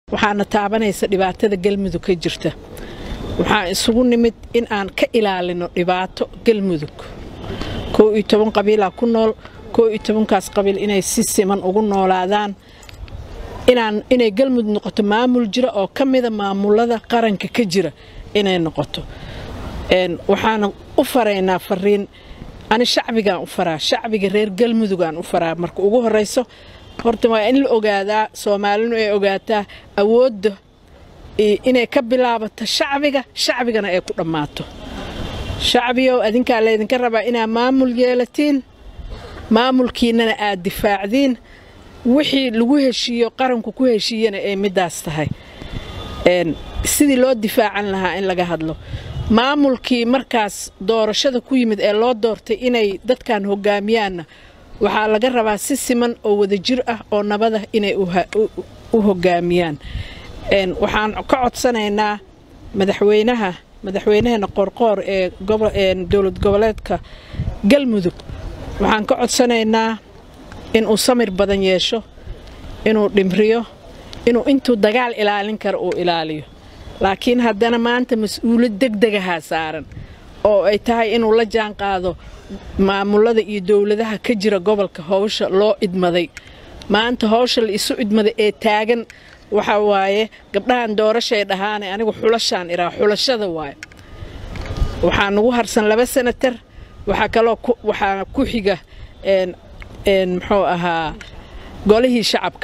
waxaana taabanaysa dhibaatada galmudug ka jirta waxaan isugu nimid in aan ka ilaalino dhibaato galmudug koo iyo toban qabiilaa ku nool koo iyo tobankaas qabiil inay si siman ugu noolaadaan inaan inay galmudug noqoto maamul jira oo ka mida maamulada qaranka ka jira inay noqoto waxaana u faraynaa fariin ani shacbigaan u faraa shacbiga reer galmudugaan u faraa marka ugu horeyso horta waa in la ogaadaa soomaalinu ay ogaataa awoodda inay ka bilaabato shacbiga shacbigana ay ku dhammaato shacbigow adinkaa laydinka rabaa inaad maamul yeelatiin maamulkiinnana aad difaacdiin wixii lagu heshiiyo qaranku ku heshiiyana ay middaas tahay sidii loo difaacan lahaa in laga hadlo maamulkii markaas doorashada ku yimid ee loo doortay inay dadkan hogaamiyaanna waxaa laga rabaa si siman oo wadajir ah oo nabadah inay u hogaamiyaan waxaan ka codsanaynaa madaxweynaha madaxweynaheena qoorqoor ee dowlad goboleedka galmudug waxaan ka codsanaynaa inuu samir badan yeesho inuu dhimriyo inuu intuu dagaal ilaalin karo uu ilaaliyo laakiin haddana maanta mas-uulad degdegahaa saaran oo ay tahay inuu la jaan qaado maamulada iyo dowladaha ka jira gobolka howsha loo idmaday maanta howsha la isu idmaday ee taagan waxa waaye gabdhahan doorashay dhahaane anigu xulashaan iraa xulashada waaye waxaa nagu harsan laba sanatar waxaa kaloo waxaa ku xiga muxuu ahaa golihii shacabka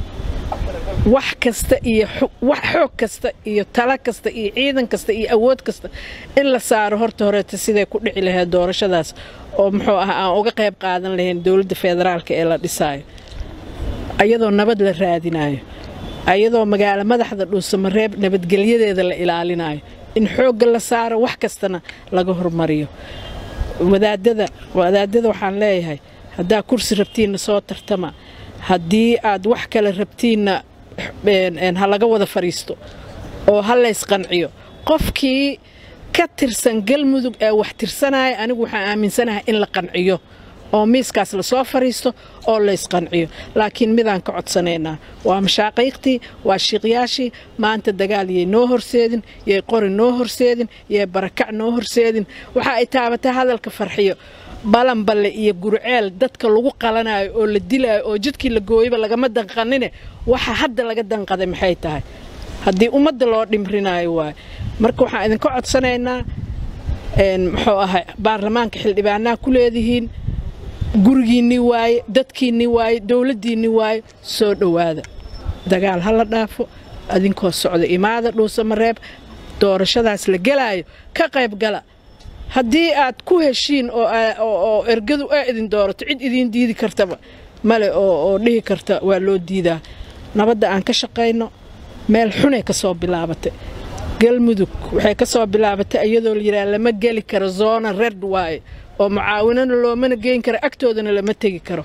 wax kasta iyo wax xoog kasta iyo talo kasta iyo ciidan kasta iyo awood kasta in la saaro horta horeeta siday ku dhici lahayd doorashadaas oo muxuu ah aan uga qayb qaadan lahayn dowladda federaalka ee la dhisaayo ayadoo nabad la raadinayo ayadoo magaalo madaxda dhuusamareeb nabadgelyadeeda la ilaalinayo in xoogga la saaro wax kastana laga hormariyo wadaadada wadaadada waxaan leeyahay haddaa kursi rabtiinna soo tartama haddii aad wax kale rabtiinna ha laga wada fadhiisto oo ha laysqanciyo qofkii ka tirsan galmudug ee wax tirsanaya anigu waxaan aaminsanahay in la qanciyo oo miiskaas lasoo fadhiisto oo laysqanciyo laakiin midaan ka codsanaynaa waa mashaaqiiqtii waa shiiqyaashii maanta dagaal yay noo horseedin yay qori noo horseedin yay barakac noo horseedin waxa ay taabatay hadalka farxiyo balanballe iyo gurceel dadka lagu qalanayo oo la dilaayo oo jidkii la gooyaba lagama danqanine waxa hadda laga danqaday maxay tahay haddii ummadda loo dhimrinayo waayo marka waxaan idinka codsanaynaa muxuu ahay baarlamaanka xildhibaanaha ku leedihiin gurigiinni waaye dadkiinni waaye dowladdiinni waaye soo dhowaada dagaal ha la dhaafo adinkoo socda imaada dhuusamareeb doorashadaas la gelaayo ka qayb gala haddii aad ku heshiin oo ergadu aa idin doorato cid idiin diidi kartaba male oo dhihi karta waa loo diidaa nabadda aan ka shaqayno meel xunay ka soo bilaabatay galmudug waxay ka soo bilaabatay iyadoo la yidhaha lama geli karo zoona red waaye oo mucaawinana loomana geyn karo agtoodana lama tegi karo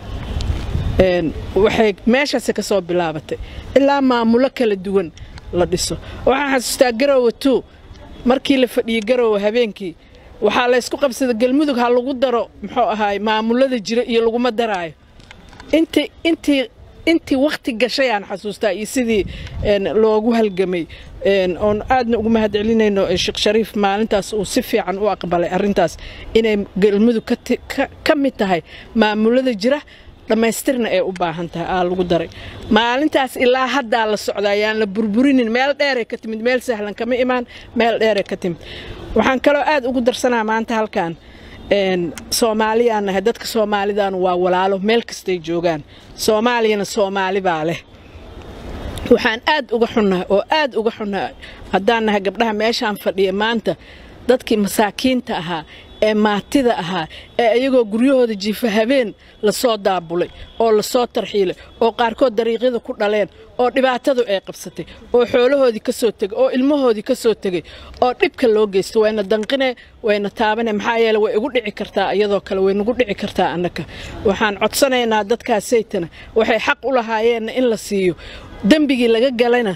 waxay meeshaasi ka soo bilaabatay ilaa maamulo kala duwan la dhiso waxaan xasuustaa garowe two markii la fadhiyey garowe habeenkii waxaa laysku qabsada galmudug ha lagu daro muxuu ahaay maamulada jira iyo laguma daraayo intii intii intii wakhti gashayaan xasuustaa iyo sidii loogu halgamay oon aadna ugu mahad celinayno sheekh shariif maalintaas uu si fiican u aqbalay arrintaas inay galmudug ka mid tahay maamulada jira dhammaystirna ay u baahan tahay aa lagu daray maalintaas ilaa haddaa la socda ayaan la burburinin meel dheeray ka timid meel sahlan kama imaan meel dheeray ka timid waxaan kaloo aad ugu darsanaa maanta halkan soomaaliyaan nahay dadka soomaalidan waa walaalo meel kastay joogaan soomaaliyana soomaali baa leh waxaan aad uga xunnahay oo aad uga xunnahay haddaan nahay gabdhaha meeshaan fadhiya maanta dadkii masaakiinta ahaa ee maatida ahaa ee iyagoo guryahooda jiifa habeen lasoo daabulay oo lasoo tarxiilay oo qaarkood dariiqyada ku dhaleen oo dhibaatadu ay qabsatay oo xoolahoodii ka soo tegay oo ilmahoodii ka soo tegay oo dhibka loo geysta wayna danqine wayna taabane maxaa yeele way igu dhici kartaa iyadoo kale way nagu dhici kartaa annaka waxaan codsanaynaa dadkaasaytana waxay xaq u lahaayeenna in la siiyo dembigii laga galayna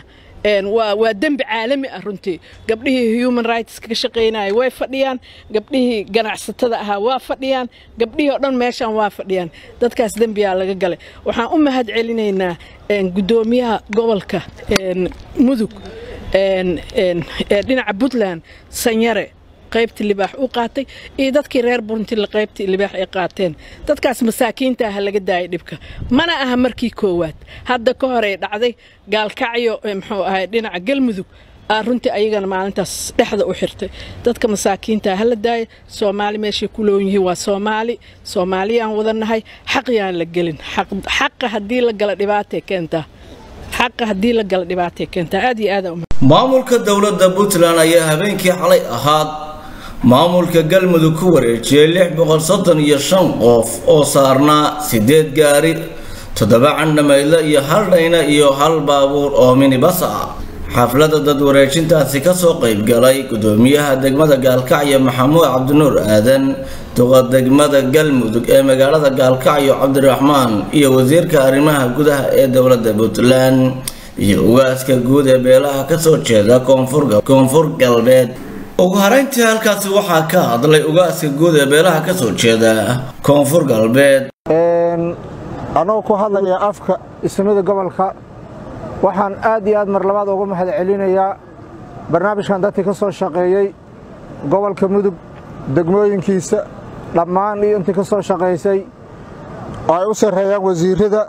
waa dembi caalami ah runtii gabdhihii human rights ka shaqaynaya way fadhiyaan gabdhihii ganacsatada ahaa waa fadhiyaan gabdhihii oo dhan meeshaan waa fadhiyaan dadkaas dembiyaa laga galay waxaan u mahad celinaynaa guddoomiyaha gobolka mudug dhinaca puntland sanyare qaybtii libaax u qaatay iyo dadkii reer buruntila qaybtii libaax ay qaateen dadkaas masaakiinta ah laga daayay dhibka mana aha markii koowaad hadda ka hor ay dhacday gaalkacyo muxuu ahay dhinaca galmudug aa runtii ayagana maalintaas dhexda u xirtay dadka masaakiinta hala daaya soomaali meeshay ku loon yihiin waa soomaali soomaaliyaan wadanahay xaqyaan la gelin xaqa haddii la gala dhibaatay keentaa xaqa haddii la gala dhibaatay keentaa aad iyo aad maamulka dowladda puntland ayaa habeenkii xalay ahaad maamulka galmudug ku wareejiyey lix boqol soddon iyo shan qof oo saarnaa siddeed gaari toddoba candhamaydle iyo hal dhayna iyo hal baabuur oo minibas ah xafladda dad wareejintaasi kasoo qaybgalay gudoomiyaha degmada gaalkacyo maxamuud cabdinuur aadan duqa degmada galmudug ee magaalada gaalkacyo cabdiraxmaan iyo wasiirka arrimaha gudaha ee dowladda puntland iyo ugaaska guud ee beelaha kasoo jeeda koonfur galbeed ugu harayntii halkaasi waxaa ka hadlay ugaaska guud ee beelaha kasoo jeeda koonfur galbeed annagoo ku hadlaya afka isnimada gobolka waxaan aad iyo aad mar labaad uga mahad celinayaa barnaamijkan dadkii ka soo shaqeeyey gobolka mudug degmooyinkiisa dhammaan iyo intii ka soo shaqaysay oo ay u sarreeyaan wasiirrada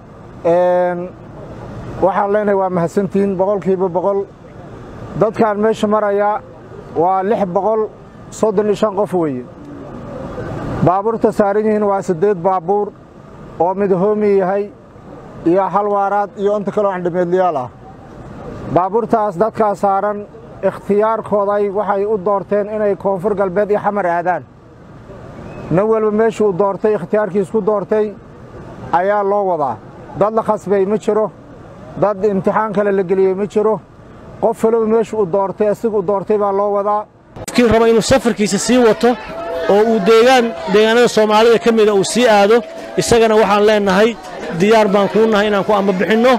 waxaan leenahay waa mahadsantihiin boqolkiiba boqol dadkaan meesha marayaa waa lix boqol soddon iyo shan qof weeye baabuurta saaran yihiin waa siddeed baabuur oo mid hoomi yahay iyo hal waaraad iyo inta kaloo andhameedlayaal ah baabuurtaas dadkaa saaran ikhtiyaarkooday waxay u doorteen inay koonfur galbeed iyo xamar aadaan nin walba meeshuu u doortay ikhtiyaarkiisku doortay ayaa loo wadaa dad la khasbay ma jiro dad imtixaan kale la geliyey ma jiro qof waloba meeshu u doortay asiga u doortay baa loo wadaa qofkii raba inuu safarkiisa sii wato oo uu deegaan deegaanada soomaalida ka mida uu sii aado isagana waxaan leennahay diyaar baan kuu nahay inaan ku ambabixinno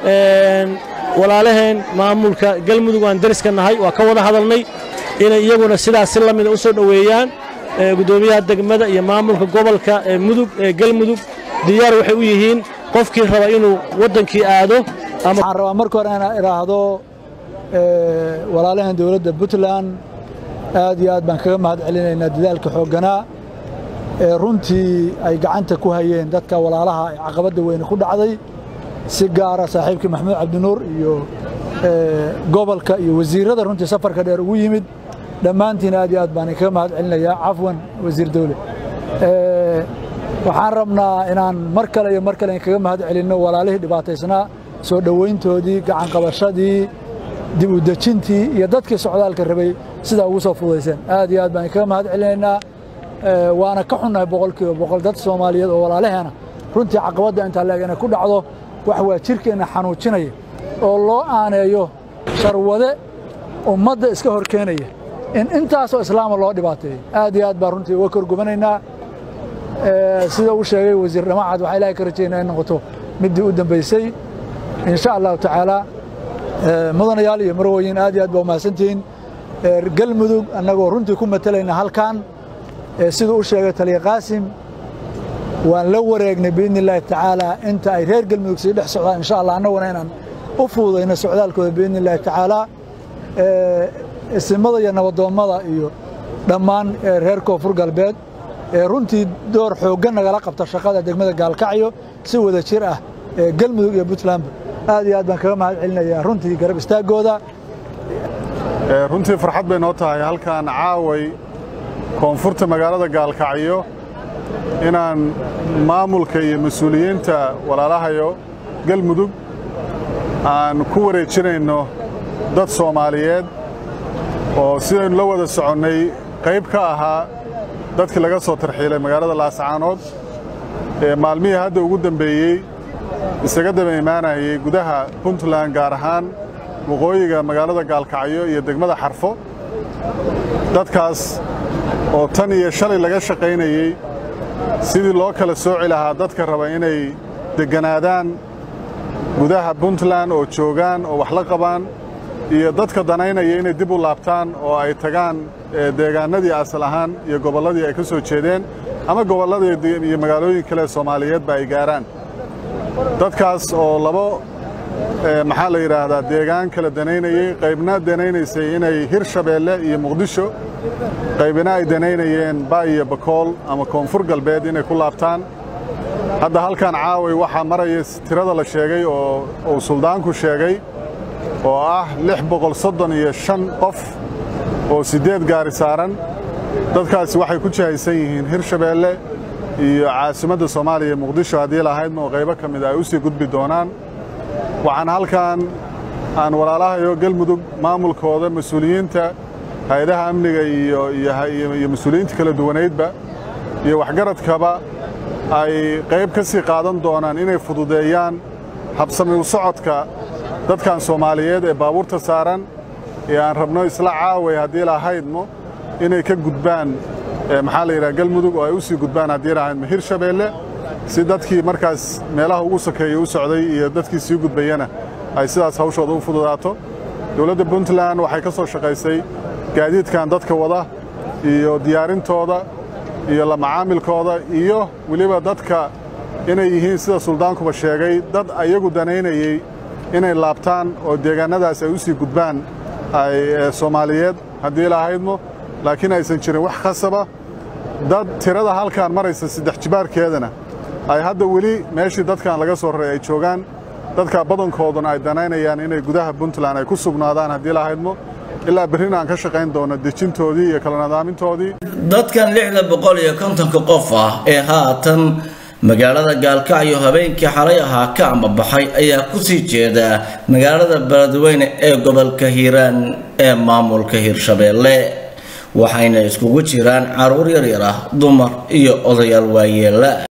walaalaheen maamulka galmudug aan deriska nahay waa ka wada hadalnay inay iyaguna sidaas si la mida u soo dhoweeyaan guddoomiyaha degmada iyo maamulka gobolka ee mudug ee galmudug diyaar waxay u yihiin qofkii raba inuu waddankii aado waxaan rabaa marka hore inaan idhaahdo walaalaheen dowladda puntland aad iyo aad baan kaga mahad celinaynaa dadaalka xoogganaa ee runtii ay gacanta ku hayeen dadka walaalaha ee caqabadda weyne ku dhacday si gaara saaxiibkii maxamuud cabdinuur iyo gobolka iyo wasiirrada runtii safarka dheer ugu yimid dhammaantiin aad iyo aad baan kaga mahad celinayaa cafwan wasiir dawle waxaan rabnaa inaan mar kale iyo mar kale kaga mahad celinno walaalihii dhibaataysnaa soo dhowayntoodii gacanqabashadii dib u dejintii iyo dadkii socdaalka rabay sidaa ugu soo fudayseen aad iyo aad baan kaga mahad celinaynaa waana ka xunnahay boqolkiiba boqol dad soomaaliyeed oo walaalaheena runtii caqabadda intaa leeg inay ku dhacdo wax waa jirkeenna xanuujinaya oo loo aaneeyo sharwade ummadda iska hor keenaya in intaasoo islaama loo dhibaateeyo aad iyo aad baan runtii uga korgubanaynaa sida uu sheegay wasiir dhamacad waxaa ilaahay ka rajaynaa in noqoto middii u dambaysay in sha allahu tacaala mudanayaal iyo marwooyin aad iyo aad baa umahadsantihiin galmudug annagoo runtii ku matalayna halkan siduu u sheegay taliya qaasim waan la wareegnay biidni illaahi tacaala inta ay reer galmudug sii dhex socdaan insha allah annaguna inaan u fududayno socdaalkooda biidni illaahi tacaala isimada iyo nabadoommada iyo dhammaan reer koonfur galbeed ee runtii door xooggan nagala qabta shaqada degmada gaalkacyo si wada jir ah galmudug iyo puntlandba aad iyo aad baan kaga mahad celinayaa runtii garab istaaggooda runtii farxad bay noo tahay halkan caaway koonfurta magaalada gaalkacyo inaan maamulka iyo mas-uuliyiinta walaalahayo galmudug aan ku wareejinayno dad soomaaliyeed oo sidaynu la wada soconnay qayb ka ahaa dadkii laga soo tarxiilay magaalada laascaanood ee maalmihii hadda ugu dambeeyey isaga daba imaanayay gudaha puntland gaar ahaan waqooyiga magaalada gaalkacyo iyo degmada xarfo dadkaas oo tan iyo shalay laga shaqaynayey sidii loo kala sooci lahaa dadka raba inay degganaadaan gudaha puntland oo joogaan oo wax la qabaan iyo dadka danaynaya inay dib u laabtaan oo ay tagaan deegaanadii asal ahaan iyo gobolladii ay ka soo jeedeen ama gobolladii iyo magaalooyin kale soomaaliyeedba ay gaaraan dadkaas oo labo maxaa la yidhaahdaa deegaan kala danaynayey qaybna danaynaysay inay hirshabeelle iyo muqdisho qaybina ay danaynayeen ba iyo bakool ama koonfur galbeed inay ku laabtaan hadda halkan caaway waxaa maraya tirada la sheegay oo uu suldaanku sheegay oo ah lix boqol soddon iyo shan qof oo siddeed gaari saaran dadkaasi waxay ku jihaysan yihiin hirshabeelle iyo caasimadda soomaaliya muqdisho haddii lahaydma oo qaybo ka mida ay u sii gudbi doonaan waxaan halkan aan walaalahayo galmudug maamulkooda mas-uuliyiinta hay-adaha amniga iyo mas-uuliyiinta kala duwanaydba iyo waxgaradkaba ay qayb ka sii qaadan doonaan inay fududeeyaan habsami u socodka dadkan soomaaliyeed ee baabuurta saaran ee aan rabno isla caaway haddii lahaydmo inay ka gudbaan maxaa la yidhaha galmudug oo ay u sii gudbaan haddii lahaydmo hirshabeelle si dadkii markaas meelaha ugu sokeeya u socday iyo dadkii sii gudbayana ay sidaas hawshooda u fududaato dowladda puntland waxay ka soo shaqaysay gaadiidkan dadka wada iyo diyaarintooda iyo la macaamilkooda iyo weliba dadka inay yihiin sida suldaankuba sheegay dad ayagu danaynayey inay laabtaan oo deegaannadaas ay u sii gudbaan ay soomaaliyeed haddii lahaydmo laakiin aysan jirin wax khasaba dad tirada halkaan maraysa saddex jibaarkeedana ay hadda weli meeshii dadkan laga soo raray ay joogaan dadka badankooduna ay danaynayaan inay gudaha puntland ay ku sugnaadaan haddii lahaydmo ilaa berrina aan ka shaqayn doono dejintoodii iyo kala nadaamintoodii dadkan lixda boqol iyo kontonka qof ah ee haatan magaalada gaalkacyo habeenkii xalay ahaa ka ambabaxay ayaa kusii jeeda magaalada beledweyne ee gobolka hiiraan ee maamulka hirshabeelle waxayna iskugu jiraan caruur yaryar ah dumar iyo odayaal waayeela